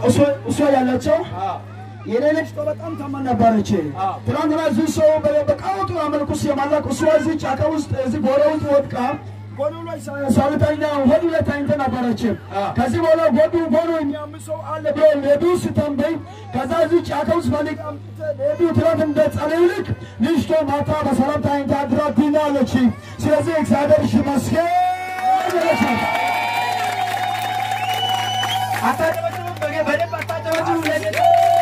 እሷ- እሷ ያለችው አዎ የኔ ልጅ በጣም ታማ ነበረች። አዎ። ትናንትና እዚህ ሰው በ- በቃውጡ አመልኩ ሲያመለክ እሷ እዚህ ጫካ ውስጥ እዚህ ጎረ ውስጥ ወድቃ ጎኑ ላይ ሳ- ሳልተኛ ሆዱ ላይ ተኝታ ነበረች። አዎ። ከዚህ በኋላ ጎዱ ጎኑ የሚያም ሰው አለ ብሎ ሌዱ ስተንበይ ከዛ እዚህ ጫካ ውስጥ ፈልግ ሌዱ ትናንት እንደጸለዩ ልክ ልጅቷ ማታ በሰላም ተኝታ አድራ ድናለች። ስለዚህ እግዚአብሔር ይመስገን ይለቻል። አታጨበጭቡ፣ በጌ- በደንብ አታጨበጭቡ ለጌታ።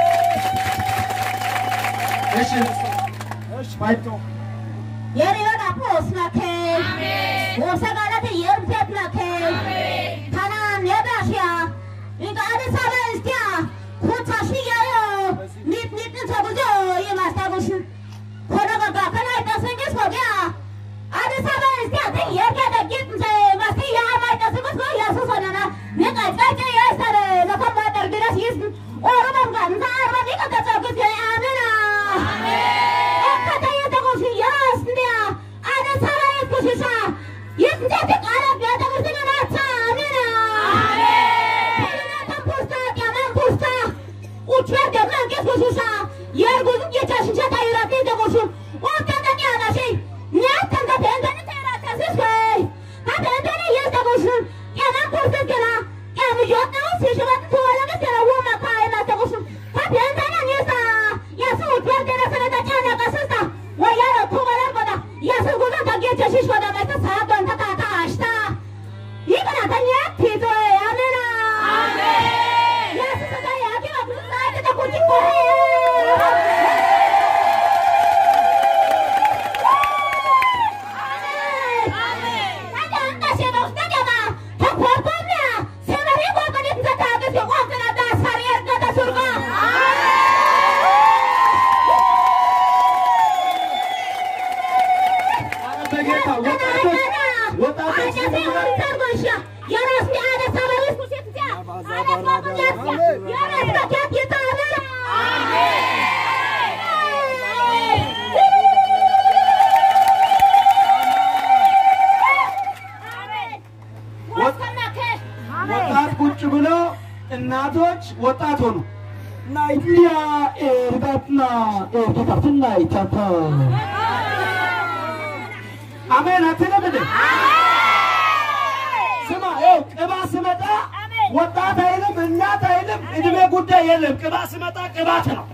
እሺ እሺ ባይቶ የሪዮን አፖስ ናኬ ወሰጋላት የርምቴት ናኬ ታናን የዳሽያ ኢንካ አዲስ አበባ እስቲያ ኩታሽያዮ ኒት ኒት ተጉዞ የማስታወሽ ኮነጋጋ ከላይ ተሰንገስ ወዲያ አዲስ አበባ እስቲያ ደ የርገደ ጊት እንተ ማስቲያ አማይ ተሰንገስ ነው ያሱሰናና ኒቃ ጫጫ ያሰረ ለከማ ደርድረስ ይስ ኦሮሞም ጋር እንተ አርባ ዲቀ ተጸግስ አሜና በጌታ ወጣቶች ወጣቶች ወጣት ቁጭ ብሎ እናቶች ወጣት ሆኑ። ናይቲያ ኤርጋትና ኤርጌታትና ይታታ አሜን አትልም እንዴ? ስማ ይኸው ቅባ ስመጣ ወጣት አይልም እናት አይልም እድሜ ጉዳይ የለም። ቅባ ስመጣ ቅባት ነው።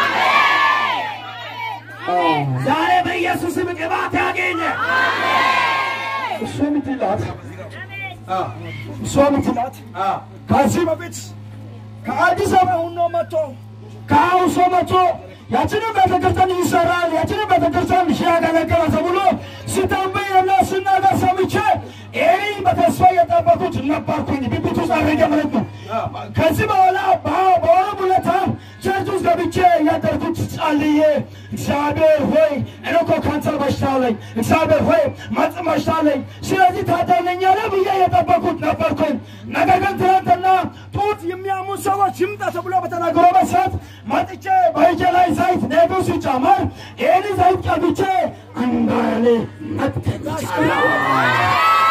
ዛሬ በኢየሱስም ቅባት ያገኘ እሱ የምትላት እሷ የምትላት ከዚህ በፊት ከአዲስ አበባ ሁኖ መጥቶ ከአውሶ መጥቶ ያችንም ቤተክርስቲያን ይሰራል ያችንም ቤተክርስቲያን ሺ ያገለገለ ተብሎ ሲተንበይና ሲናገር ሰምቼ ይህ በተስፋ የጠበቁት ነበርኩኝ። ብብት ውስጥ አድርጌ ማለት ነው። ከዚህ በኋላ በወረ ሁለታ ቸርች ውስጥ ገብቼ ያደርኩት ጸልዬ እግዚአብሔር ሆይ እኔ እኮ ካንሰር በሽታ አለኝ፣ እግዚአብሔር ሆይ ማጽም በሽታ አለኝ፣ ስለዚህ ታደርገኛለህ ብዬ የጠበኩት ነበርኩኝ። ነገር ግን ትናንትና ጡት የሚያሙ ሰዎች ይምጣ ተብሎ በተናገረው መሰረት መጥቼ በእጄ ላይ ዘይት ነዱ ሲጨመር ይህን ዘይት ቀብቼ አንዳኔ መጥተት ይቻላል።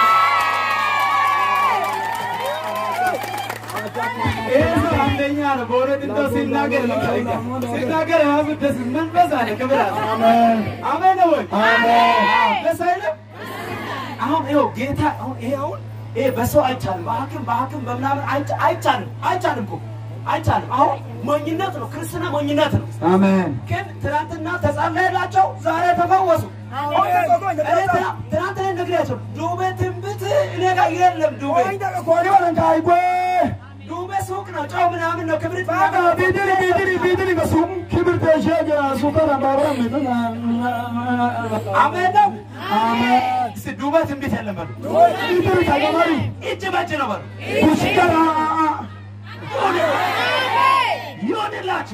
ይህ ሰው አንደኛ ነው። በእውነት እንደው ሲናገር ሲናገር ራሱ ደስ መንፈስ አለ፣ ክብር አለ። አሜን ነው ወይ? ደስ አይልም? አሁን ይኸው ጌታ አሁን ይሄ አሁን ይሄ በሰው አይቻልም፣ በሐኪም በሐኪም በምናምን አይቻ- አይቻልም አይቻልም እኮ አይቻልም። አሁን ሞኝነት ነው፣ ክርስትና ሞኝነት ነው። አሜን ግን ትናንትና ተጸለየላቸው፣ ዛሬ ተፈወሱ። እኔ ትና- ትናንትና ነግሬያቸው ዱቤ ትንብት እኔ ጋር የለም ዱቤ ዱቤ ሱቅ ነው፣ ጨው ምናምን ነው፣ ክብሪት ምናምን ነው። ቢድሪ ቢድሪ ቢድሪ በሱም ክብር ተሸገ ሱከር አባብራ አሜን ነው። እስቲ ዱቤ ትንቢት የለም በሉ። ቢድሪ ተገማሪ እጅ በእጅ ነው በሉ። ኩሽከራ ይሆንላችሁ።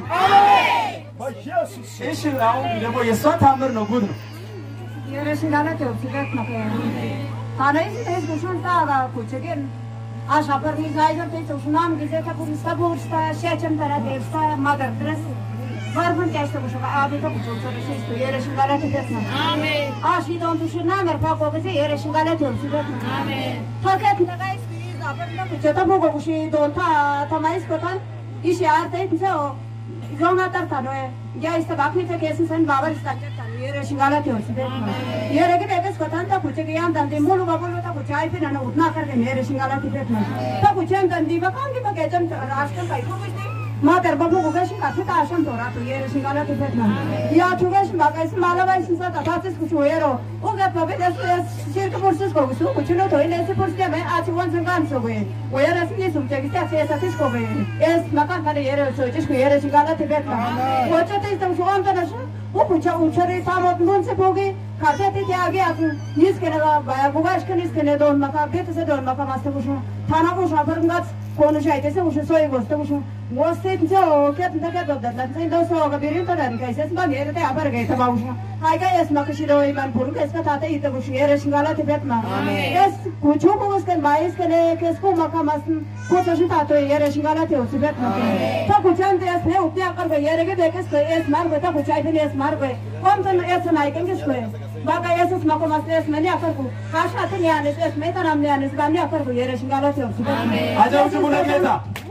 እሺ አሁን ደግሞ የእሷ ታምር ነው፣ ጉድ ነው። Yeresin galate o sigat na kaya. Tana is is gushun ta ga kuchegen. Asha par mi gaider te to sunam gize ta pur sta pur sta shechem tara de sta mother dress. Varfun keste gushu ga abi to gushu to resis to yeresin galate desna. Amen. Ashi don tu shuna mer pa ko gize yeresin galate o sigat na. Amen. Fakat na guys is aber na kucheta po go gushi don ta ta mais ko tan. इसे आते थे ओ जोंगा तर था नो या इस बाकी थे कैसे सन बाबर इस तक था ये रे शिंगाला थे उस पे ये रे के बेकस को था कुछ के याम दंदी मुलु बाबू था कुछ आई फिर ना उठना कर के मेरे शिंगाला थे पे था कुछ हम दंदी बकाम की बके जन राष्ट्र का को कुछ Ma ter babu ku gashi ka fita shan tora to yere shin gala te fetna. Ya tu gashi ba kai mala ba sin sa ta ta ku chu yero. O ga pa be das shir ka porsus ko su ku chu no to ile se porsus me a chi wan san gan so be. O yere sin ni sum te ki ta se sa tis ko be. Es ma kan ka yere so jis ku yere shin gala te fetna. O cha te sta so an ta na sha. O ku cha u chare ta mot nun se poge. Kate te te age aku nis ke na ba bu gash ke nis ke ne don ma ka be te se don ma ka mas te ku shu. Tana ku sha per ngat konuşaydı ise uşu soy gostu uşu gostu bize o ket ne ket odda lan sen de so ga birin tadan kai ses ma yere te haber ge ta uşu hay ga es ma kishiro iman puru kes ka tate ite uşu yere şingala te betma es kuchu ko gos ken mais ke ne kes ko ma kamas ko ta shi tato yere şingala te uşu betma ta kuchan te es ne upya kar ge yere ge de kes ko es mar go ta kuchai te es mar go kom tan es na iken kes ko Baka Yesus mako mas es meni akar ku kasha te ni anes es meta nam ni anes gam ni akar ku yere şingala te uşu betma አጨብጭቡ ለጌታ።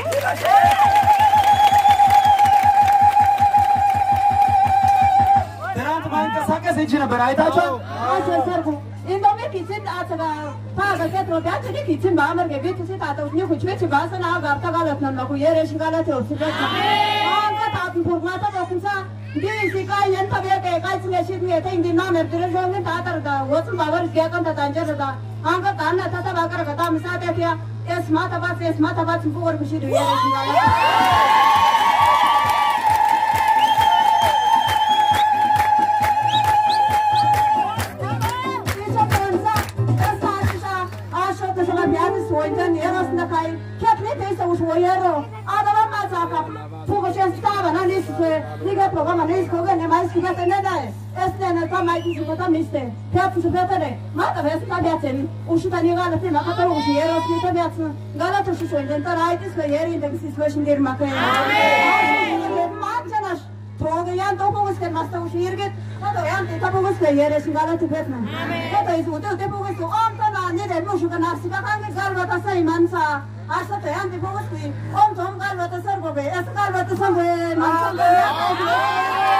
ትናንት ማንቀሳቀስ እንጂ ነበር አይታችኋል። Asa sarku. Indo me kitchen asa ga pa ga ke to ga ni kitchen ba mar ge bi kitchen ta to ni ku chwe chi ba sa na ga ta ga lat na ku yere shi ga la te su ga. Ah ga ta tu pu ma ta ba ku sa. Di si ka yen ta be ke ka chi me shi ni te indi na me dire jo ni ta tar ga wo su ba war ge kan ta ta anje da. Ah ga ta na ta ta ba ga ga ta mi sa te tia. Es ma ta ba es ma ta ba chu ku war ku shi du yere shi ga la. Amen. Toga yan to pugos kan mas to shirgit. Kato yan te tapugos ka yere singala te betna. Kato isu te te pugos to om ta na ne de mo shuka nafsi ka kan gal bata sai man sa. Asa te yan te pugos ki om to om gal bata sar go be. Es gal bata sar go man sa go ya.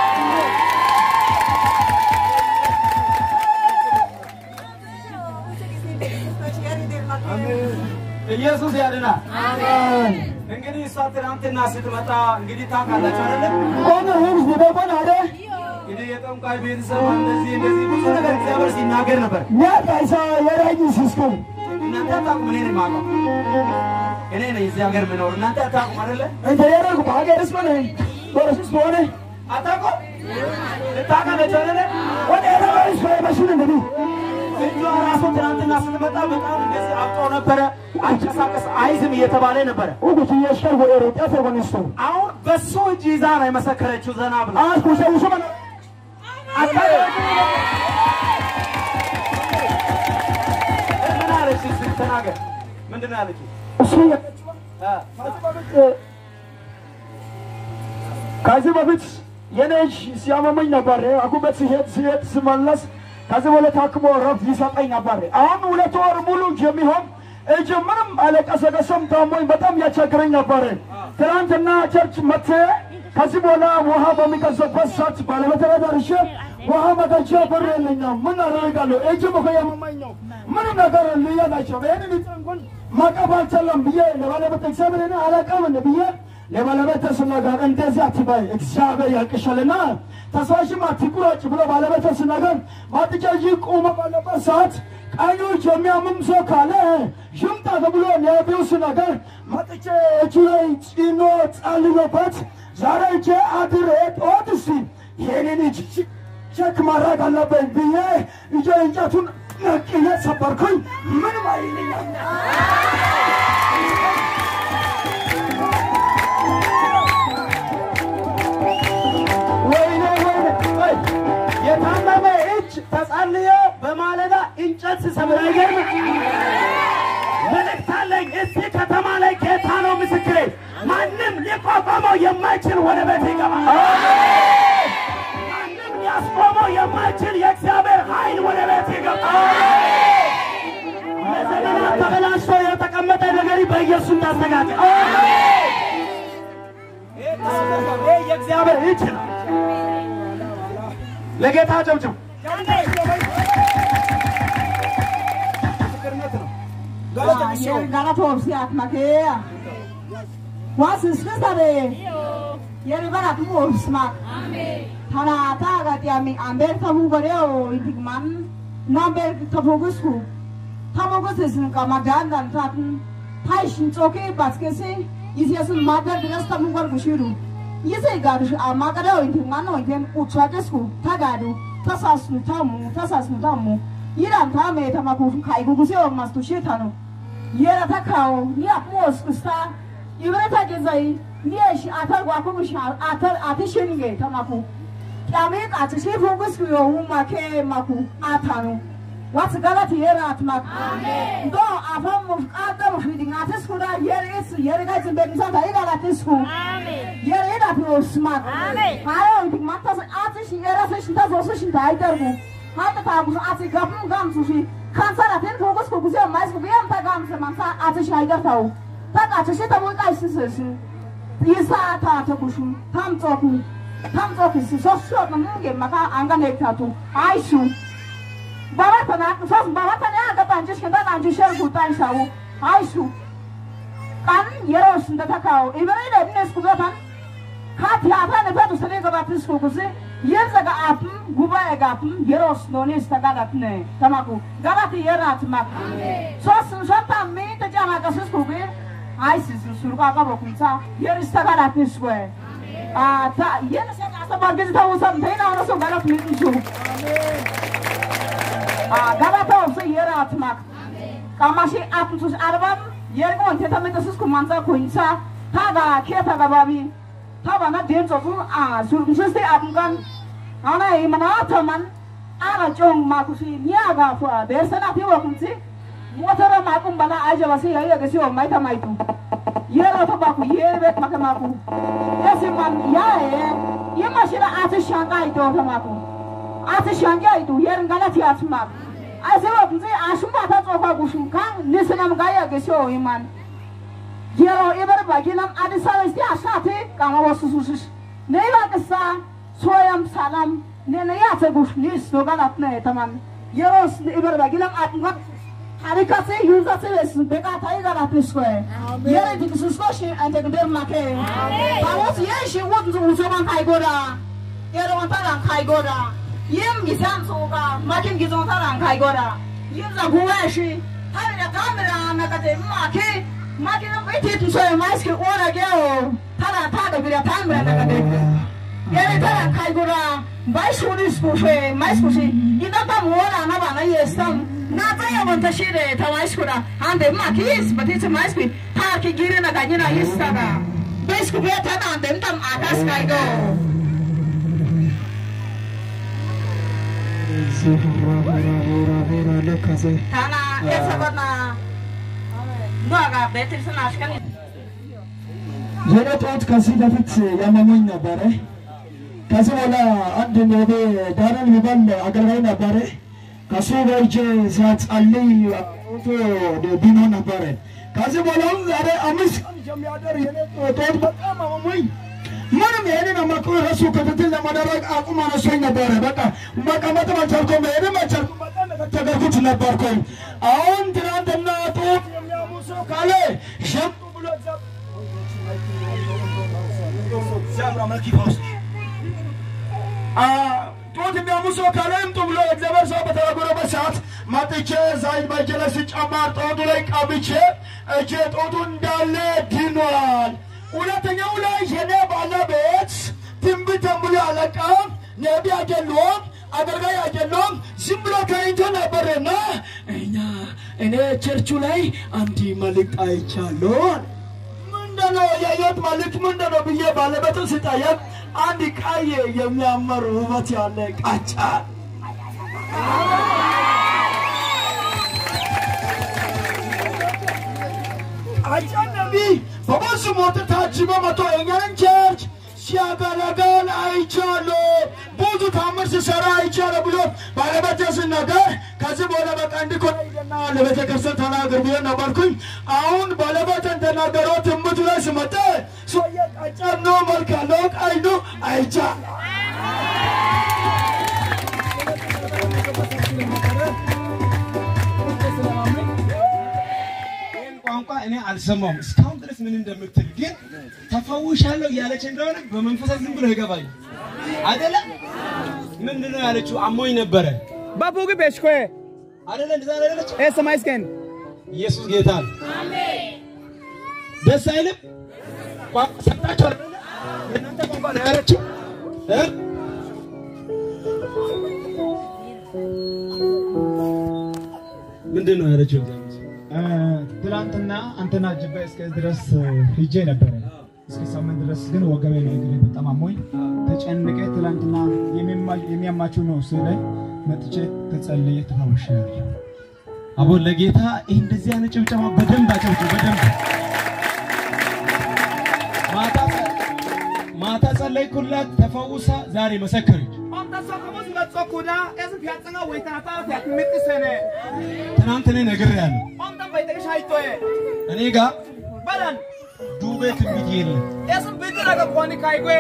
ኢየሱስ ያድናል። እንግዲህ እሷ ትናንትና ስትመጣ እንግዲህ ታውቃላችሁ አይደለ? ቆነ ህብዝ በቆን አደ እንግዲህ የጠንቋይ ቤተሰብ እንደዚህ እንደዚህ ብዙ ነገር እግዚአብሔር ሲናገር ነበር። ኛቃይሳ የራጅ ሲስኩ እናንተ አታውቁም፣ እኔ ነኝ የማውቀው። እኔ ነኝ እዚህ ሀገር የምኖር፣ እናንተ አታውቁም አይደለ? እንተ የረጉ በሀገርስ ቆነ ወረስስ በሆነ አታውቁም? ልታውቃለች አይደለ? ወደ የረባይስ በሽን እንግዲህ እጇ ራሱ ትናንትና ስትመጣ በጣም እንደዚህ አብጦ ነበረ። አንቀሳቀስ አይዝም እየተባለ ነበረ። ኡጉት የሽከር ወደ ጤፈ ወንስቶ አሁን በሱ እጅ ይዛ ነው የመሰከረችው ዘና ብላ አስኩ ሰው ሰው ምን አለች? እስኪ ተናገር። ምንድን ነው ያለችው? እሱ ከዚህ በፊት የኔ እጅ ሲያመመኝ ነበር። አኩበት ሲሄድ ሲሄድ ስመለስ ከዚህ በኋላ ታክሞ ረፍት ይሰጠኝ ነበር። አሁን ሁለት ወር ሙሉ የሚሆን እጅ ምንም አለቀሰቀሰም ታሞኝ በጣም ያስቸግረኝ ነበር። ትናንትና ቸርች መጥቼ ከዚህ በኋላ ውሃ በሚቀዘበት ሰዓት ባለቤቴ ጋር ደርሼ ውሃ መጠጫ ብር የለኝም። ምን አደርጋለሁ? እጅ እኮ ያመመኝ ነው። ምንም ነገር ልያላቸው ይህንን እንኳን ማቀፍ አልቻለም ብዬ ለባለቤት እግዚአብሔር አላቀም ብዬ ለባለቤት ስናገር እንደዚህ አትበይ እግዚአብሔር ያልቅሻልና ተስፋሽም አትቁረጭ ብሎ ባለቤት ስናገር ማጥጫ ቆመ ባለበት ሰዓት ቀኞች የሚያምም ሰው ካለ ይምጣ ተብሎ ነቢዩ ስናገር መጥቼ እጁ ላይ ጭኖ ጸልዮበት ዛሬ እጄ አድሬ ጠዋት እስቲ ይሄንን እጅ ቼክ ማድረግ አለብኝ ብዬ እጄ እንጨቱን ነቅዬ ሰበርኩኝ። ምንም አይልኛል። ወይኔ ወይኔ ወይ የታመመ እጅ ተጸልዮ በማለዳ እንጨት ሲሰብር አይገርም? መልእክት አለኝ። እዚህ ከተማ ላይ ጌታ ነው ምስክሬ። ማንም ሊቋቋመው የማይችል ወደ ቤት ይገባል። ማንም ሊያስቆመው የማይችል የእግዚአብሔር ኃይል ወደ ቤት ይገባል። ለዘመናት ተበላሽቶ የተቀመጠ ነገር በኢየሱስ ታስተካክል። ይህ የእግዚአብሔር እጅ ነው። ለጌታ ጨብጭብ። Gara toobsiyaat makee. Waa siskisare. Yeri bara tu oobsmak. Tana taaga tiami amber tamu goreo intigman. Namber tafokusku. Tafokus isin kamadandan tatin. Taishin tsoke baskese. Isiyasin madar bilas tamu gor kushiru. Yise gadu amagadao intigman no intim utsagesku. Tagadu. Tasasnu tamu. Tasasnu tamu. Yiran tame tamaku kaigugusi olmaz tuşetanu. yera ta kawo ni a kuma kusta ibere ta ke zai ni a shi atar gwa kuma shi atar ati shinge ta maku kyame ka ci shi fokus ku yo ma ke maku atanu wata galati yera at maku do a fam mu kada mu fidi ngata sku da yera is yera ga zin bedin santa ida la tisku yera ida to smak ayo dik mata sa ati shi yera sa shi ta zo sa shi ta idar mu hata ta bu ati gam gam su shi kansara ten fokus ko kuze mais ko biam ta gam se mansa ati shaigar tau ta ka ta shi ta mu kai si se si isa ta ta kushu tam to ku tam to ku si so so na mu ge maka anga ne ta tu ai shu baba ta na so baba ta ne aga ta jish da na jish ku ta shawo ai shu kan yero shin da ta kawo ibere da ne sku ba tan ka ti ata ne ba tu se ne ga ba tu sku kuze yenza ga apum guba e ga apum yeros noni sta ga gatne tamaku galati yerat mak so sun so ta me ta jama ga sus kuge ai sis sur ga ga bo kunta yer sta ga gatne swe a ta yen sa ga sa ba ge ta usam te na so ga gatne su a galata so yerat mak kamashi apum sus arbam yer go te ta me ta sus kumanza kunta ta ga ke ta ga babi ta ba na den zo a sur sus te apum kan ana i mana taman ana jong ma ku si nya ga fu a ber sana ti wa kun si motora ma kun bana aja wasi ya ya ga si o mai ta mai tu yero to ba ku yer bet ma ka ma ku esi man ya e ye ma shi la a ti shanga i do ta ma ku a ti shanga i do yer ngala ti at ma a se wa kun si a shum ba ta zo kwa ku shum kan ni sanam ga ya ga si o iman yero ibar ba ginam adi sa sti a sha ti ka ma wasu su su ne ba ka sa soyam salam nena ya ta guf ni sto galat ne tamam yeros ibar bagilam atma harika se yuza se es beka tai galat isko yere dik susko shi ante gder make pamos ye shi wot zu zo man kai gora yere wan taran kai gora yem gisam so ga makin gizon taran kai gora yem za guwa shi har da kamera na ka te make makin bai te tu so mai ske ora ge o tara ta da bira tamra na ka te yere tara kai gora bai shuri spufe mai spufe ina ta mora na bana yestam na ta ya wanta shire ta mai skura ande ma kis bati ta mai spufe ta ki gire na ganyina yestaga bai spufe ta na ande tam akas kai go tana esa bana Nuaga betir sana ashkani የኔ ጠዋት ከዚህ በፊት ያመመኝ ነበረ። ከዚህ በኋላ አንድ ኖቤ ዳረን የሚባል አገልጋይ ነበረ። ከሱ ጋር ሄጄ ሲያጸልይ ቶ ቢኖ ነበረ። ከዚህ በኋላ አሁን ዛሬ አምስት ቀን የሚያደር የኔ ጠዋት በጣም አመመኝ። ምንም ይሄንን አማክሮ እሱ ክትትል ለማድረግ አቁም አነሶኝ ነበረ። በቃ መቀመጥም አልቻልኩም፣ መሄድም አልቻልኩም። በጣም የተቸገርኩት ነበርኩኝ። አሁን ትናንትና ጡት የሚያሙ ሰው ካለ ሸምጡ ብሎ ዘ እግዚአብሔር አምላክ ይፈውስ። ጡት የሚያሙ ሰው ካለ ይምጡ ብሎ እግዚአብሔር ሰው በተናገረበት ሰዓት መጥቼ ዘይት በእጄ ላይ ሲጨመር ጦቱ ላይ ቀብቼ እጄ ጦቱ እንዳለ ድኗል። ሁለተኛው ላይ የኔ ባለቤት ትንቢት ተንብሎ አለቃም ነቢ አይደለም አገልጋይ አይደለም ዝም ብሎ ከኝቶ ነበርና እኛ እኔ ቸርቹ ላይ አንድ መልእክት አይቻለሁ አለ። ምንድነው የህይወት መልእክት ምንድነው ብዬ ባለቤቱን ስጠየቅ አንድ ቀይ የሚያምር ውበት ያለ ቃጫ ቃጫ ነቢ በብዙ ሞት ታጅቦ መቶ የኛን ቸርች ሲያገለግል አይቻለሁ። ብዙ ታምር ሲሰራ አይቻለሁ ብሎ ባለቤቴ ሲናገር ከዚህ በኋላ በቃ እንዲኮን ሄደና ለቤተ ክርስቲያን ተናገር ብዬ ነበርኩኝ። አሁን ባለቤቴ እንደናገረው ትምህርቱ ላይ ስመጣ ሰውዬ ቃጫ ጨኖ መልካ ሎቅ አይኑ አይቻ ይህን ቋንቋ እኔ አልሰማውም እስካሁን ድረስ ምን እንደምትል ግን ተፈውሻለሁ እያለች እንደሆነ በመንፈሳት ዝም ብሎ ይገባኝ አደለ ምንድን ነው ያለችው አሞኝ ነበረ Babu ki peshko hai. አደለ እንደዛ ነው ያለችው E samay sken. ኢየሱስ ጌታ ነው ደስ አይልም ቋንቋ ሰጣችሁ አይደለ የእናንተ ቋንቋ ነው ያለችው እ? ምንድን ነው ያለችው ትላንትና አንተና ጅባ እስከ ድረስ ሂጄ ነበረ። እስከ ሳምንት ድረስ ግን ወገቤ ነው እግሬ በጣም አሞኝ ተጨንቄ ትላንትና የሚማ- የሚያማችሁ ነው ስለ መጥቼ ተጸልዬ ተፈውሻለሁ። አቦ ለጌታ ይህ እንደዚህ አይነት ጭብጨባ በደንብ አጨብጭ በደንብ ማታ ማታ ጸለይኩላት ተፈውሳ ዛሬ መሰከረች Om ta so kamus la so kuda. Esu piyat nga wait na ta piyat mit sene. ትናንት እኔ ነግሬያለሁ Om ta bai ta shai to hai. እኔ ጋር Balan. ዱቤ ትንቢት የለም Esu bidira ga kwani kai gwe.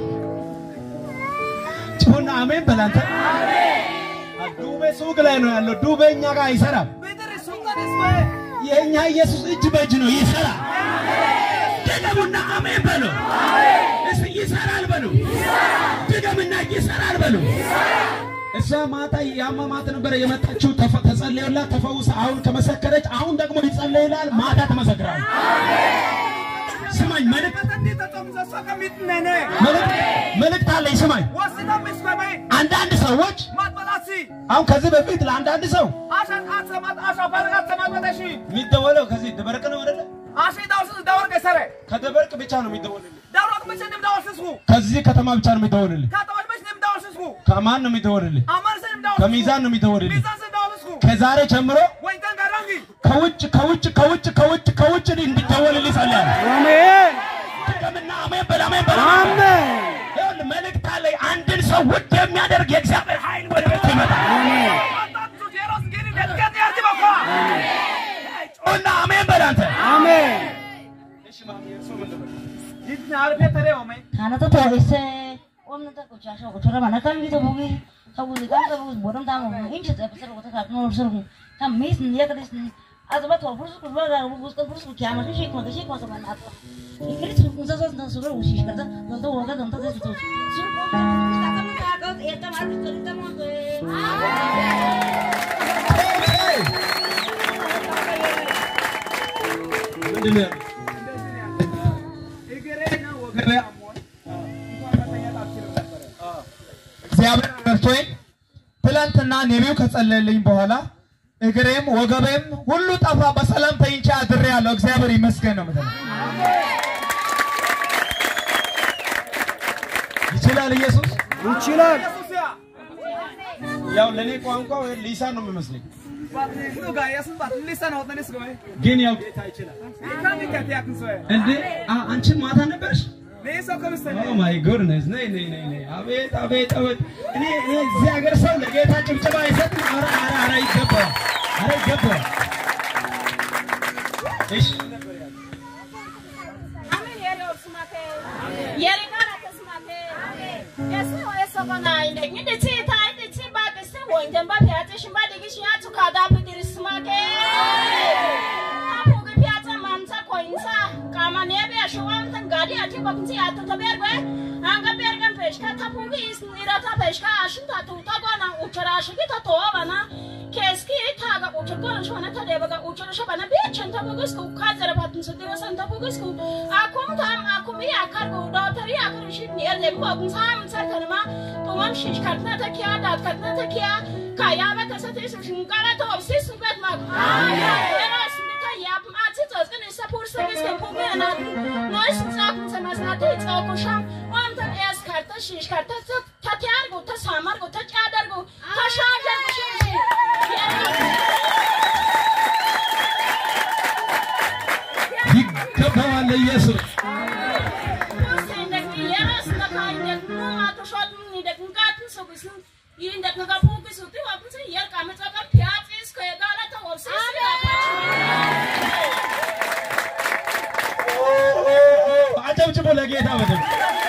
ጭሆና አሜን በላንተ ዱቤ ሱቅ ላይ ነው ያለው ዱቤ እኛ ጋር አይሰራም Bidiri sunga dis gwe. የእኛ ኢየሱስ እጅ በእጅ ነው ይሰራል ድገሙና አሜን በሉ እስኪ ይሰራል በሉ ድገምና ይሰራል በሉ እሷ ማታ ያመማት ነበረ የመጣችው ተፈ- ተጸልዮላት ተፈውሳ አሁን ከመሰከረች አሁን ደግሞ ይጸለይላል ማታ ትመሰክራል ስማኝ መልእክት Tadi ta tom sa so ka mit nene. መልእክት መልእክት አለኝ ስማኝ Wasi ta mis gwe bai. አንዳንድ ሰዎች Mat balasi. አሁን ከዚህ በፊት ለአንዳንድ ሰው Ashan atsamat asha baragat samat badashi. የሚደወለው ከዚህ ደበረቅ ነው አይደለ Ashi dawsis dawar ke sare. ከደበርቅ ብቻ ነው የሚደወልልህ Dawrak bicha nim dawar sisku. ከዚህ ከተማ ብቻ ነው የሚደወልልህ Ka tawal bicha nim dawar sisku. ከማን ነው የሚደወልልህ Amar se nim dawar. ከሚዛን ነው የሚደወልልህ Mizan se dawar sisku. ከዛሬ ጀምሮ Wai tan garangi. ከውጭ ከውጭ ከውጭ ከውጭ ከውጭ እንዲደወልልህ ጸልያለሁ Amen. ድገምና አሜን በል አሜን በል Amen. ይኸውልህ መልእክት አለኝ አንድን ሰው ውድ የሚያደርግ የእግዚአብሔር ኃይል ወደ ቤት ይመጣል ጮና አሜን በል አንተ Kana ta ta ise wannan ta kucha sha kucha rama kan bi ta bugi ta bugi kan ta bugi bodam ta mu in ce ta fasar wata ka kuma rusur ku ta mis ne ya kadis ne azaba to fursu ku ba da bugi ta fursu ki amma shi kuma shi kuma ta ban atta ikri su kun zaza da su ru shi kada don ta waga don ta zai to su ku ta ta mu ta ka ta ta ma ta ta mu ምንድን ነው እግዚአብሔር ረድቶኝ ትላንትና ነቢዩ ከጸለየልኝ በኋላ እግሬም ወገቤም ሁሉ ጠፋ። በሰላም ተኝቼ አድሬያለሁ። እግዚአብሔር ይመስገን ነው የምትለው። ይችላል ኢየሱስ ይችላል ያው ለእኔ ቋንቋ ወይ ሊሳን ነው የሚመስለኝ ሊሰን ወጥነስ ገበ ግን ያው ጌታ ይችላል ይካን ከቲያክን ሰው እንዴ አ- አንቺም ማታ ነበርሽ ለይሶ ከምስተነ ኦ ማይ ጎድነስ ነይ ነይ ነይ ነይ አቤት አቤት አቤት እኔ እኔ እዚህ ሀገር ሰው ለጌታ ጭብጨባ አይሰጥም ኧረ ኧረ ኧረ ይገባዋል ኧረ ይገባዋል እሺ Amen yeri olsumake. Yeri kana tesumake. Yesu yesu kana inde ngide chi ta inde chi ba de se wo inde ba pya te shimba de gishi ya tuka da bi diri sumake. Apu ge pya ta mam ta ko insa. Kama ne be shu wan tan gadi ati ba kunti ya to berbe. Anga bergen peshka ta pu ge is ira ta peshka ashin ta tu ta gona uchara shi ta to bana. Keski ta ga uchar gona shwana ta de ba ga uchar shabana be chen ta bugus ku ka zara patun su dira san ta bugus ku. Akum tam akum ya kar go do tari ya kar shi ne le mu akum sam sar kan ma to mam shi katna ta kiya da katna ta kiya ka ya ba ta sa te su shin kara to si su bet ma. Amen. Era sin ta ya ma ti to zgan sa pur sa gis kan pu me na. No is sa kun sa mas na te ta ko sham. Am ta es karta shi karta ta ta tyar go ta samar go ta chadar go ta shajar go shi. ይገባዋል ለኢየሱስ አጨብጭቦ ለጌታ ለጌታ በደንብ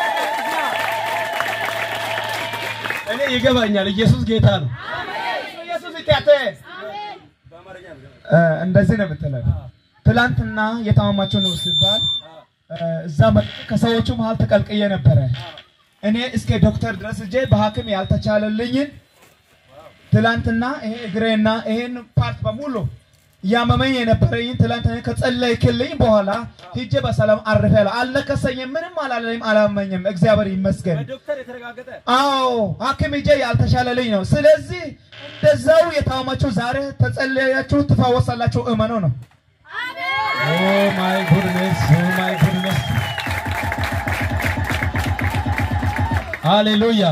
እኔ ይገባኛል። ኢየሱስ ጌታ ነው። ኢየሱስ ይታተ እ፣ እንደዚህ ነው የምትለው። ትላንትና የታመማቸው ነው ሲባል እ፣ እዛ መ- ከሰዎቹ መሀል ተቀልቅዬ ነበረ። እኔ እስከ ዶክተር ድረስ እጄ በሐኪም ያልተቻለልኝን ትላንትና ይሄ እግሬና ይሄን ፓርት በሙሉ እያመመኝ የነበረኝን ትላንትና ከጸለይክልኝ በኋላ ሂጄ በሰላም አርፌያለሁ። አልነከሰኝም፣ ምንም አላለኝም፣ አላመኝም። እግዚአብሔር ይመስገን። ዶክተር የተረጋገጠ አዎ ሐኪም ሂጄ ያልተሻለልኝ ነው። ስለዚህ እንደዛው የታመማችሁ ዛሬ ተጸለያችሁ ትፈወሳላችሁ፣ እመኑ ነው። ኦ ማይ ጉድነስ ኦ ማይ ጉድነስ ሃሌሉያ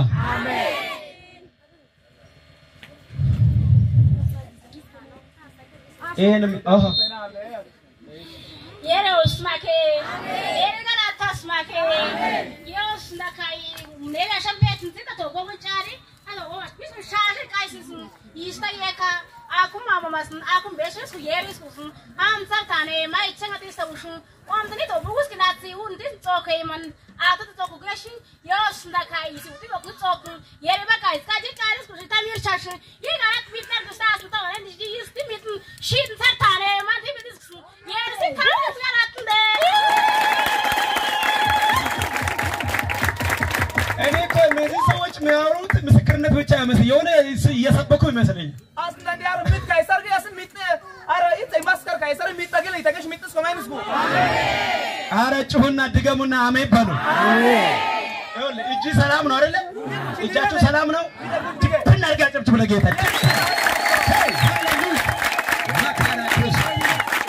ይሄንም አሃ Yere usmake. Yere gana tasmake. Yos nakai. Nega shambe tinta to go chari. Ano go mis mis shari kai sis. Ista yeka. Akum mama mas akum beses ku yere su. Am sartane mai chenga tista ushun. Om tani to bugus kinatsi un tin to kai man. Ata to ku gashi. Yos nakai si uti ku to ku. Yere ba kai ska ji kai su ta mir chashi. Yere gana mit na du sta su to ran di di sti mit. Shin sartane man ti mit. Yere si kan su gana tunde. እኔ እኮ እነዚህ ሰዎች የሚያወሩት ምስክርነት ብቻ አይመስል የሆነ እየሰበኩ ይመስለኝ። Aslan yar mit kaisar ga yasin mit ara it maskar kaisar mit tagil itagesh mit sko minus go. አረ ጩሁና ድገሙና አሜን በሉ። ይኸውልህ እጅ ሰላም ነው አይደለ? እጃችሁ ሰላም ነው። ድብን አድርጋ ጨብጭብ ለጌታ። ሄይ፣ ሃሌሉያ። መካነ ክርስቶስ።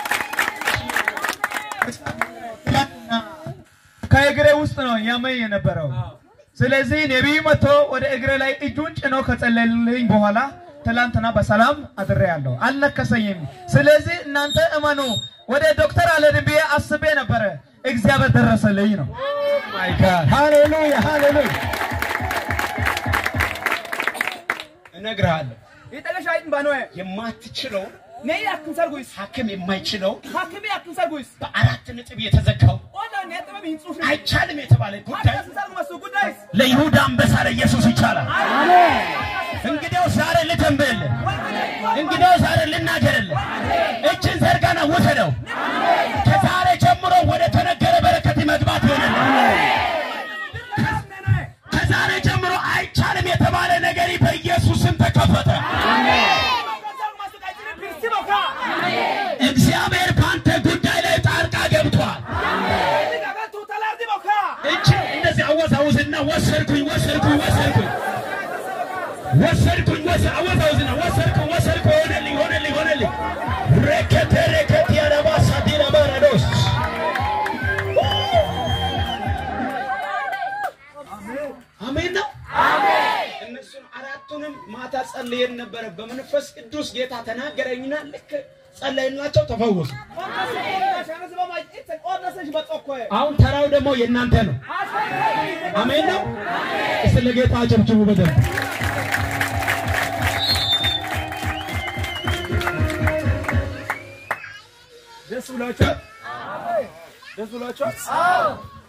ከእግሬ ውስጥ ነው ያመኝ የነበረው። ስለዚህ ነቢይ መጥቶ ወደ እግሬ ላይ እጁን ጭኖ ከጸለልኝ በኋላ ትላንትና በሰላም አድሬያለሁ፣ አልነከሰኝም። ስለዚህ እናንተ እመኑ። ወደ ዶክተር አልሄድም ብዬ አስቤ ነበረ፣ እግዚአብሔር ደረሰልኝ ነው። ማይ ጋድ ሃሌሉያ ሃሌሉያ። እነግርሃለሁ Itagesh ayit banoe. የማትችለው Ne yakın sarguis. ሐኪም የማይችለው Hakimi yakın sarguis. በአራት ነጥብ የተዘጋው Oda ne tamam hin sufi. አይቻልም የተባለ ጉዳይ Hakası sargu masu gudais. ለይሁዳ አንበሳ ለኢየሱስ ይቻላል። እንግዲያው ዛሬ ልተንብይልህ፣ እንግዲያው ዛሬ ልናገርልህ። እጅን ዘርጋና ውሰደው። ከዛሬ ጀምሮ ወደ ተነገረ በረከት መግባት ይሆንልህ። ከዛሬ ጀምሮ አይቻልም የተባለ ነገር በኢየሱስ ስም ተከፈተ። Sargu masu kaisar pirsi boka. እግዚአብሔር በአንተ ጉዳይ ላይ ጣልቃ ገብቷል። Ni gaga tutalar di boka. እጅ እንደዚህ አወዛውዝና ወሰድኩኝ ወሰድኩኝ ወሰድኩኝ ወሰድኩኝ ወሰ አወዛውዝና ወሰድኩኝ ወሰድኩኝ ሆነልኝ ሆነልኝ ሆነልኝ ረከተ ረከት ያረባሳ ዲና ባራዶስ አሜን ነው። እነሱን አራቱንም ማታ ጸልየን ነበረ። በመንፈስ ቅዱስ ጌታ ተናገረኝና ልክ ጸለይናቸው ተፈወሱ። Şansı baba it oda seş batokkoy. አሁን ተራው ደግሞ የእናንተ ነው። አሜን ነው። እስቲ ለጌታ አጨብጭቡ በደንብ። ደስ ብሏቸዋል። ደስ ብሏቸዋል።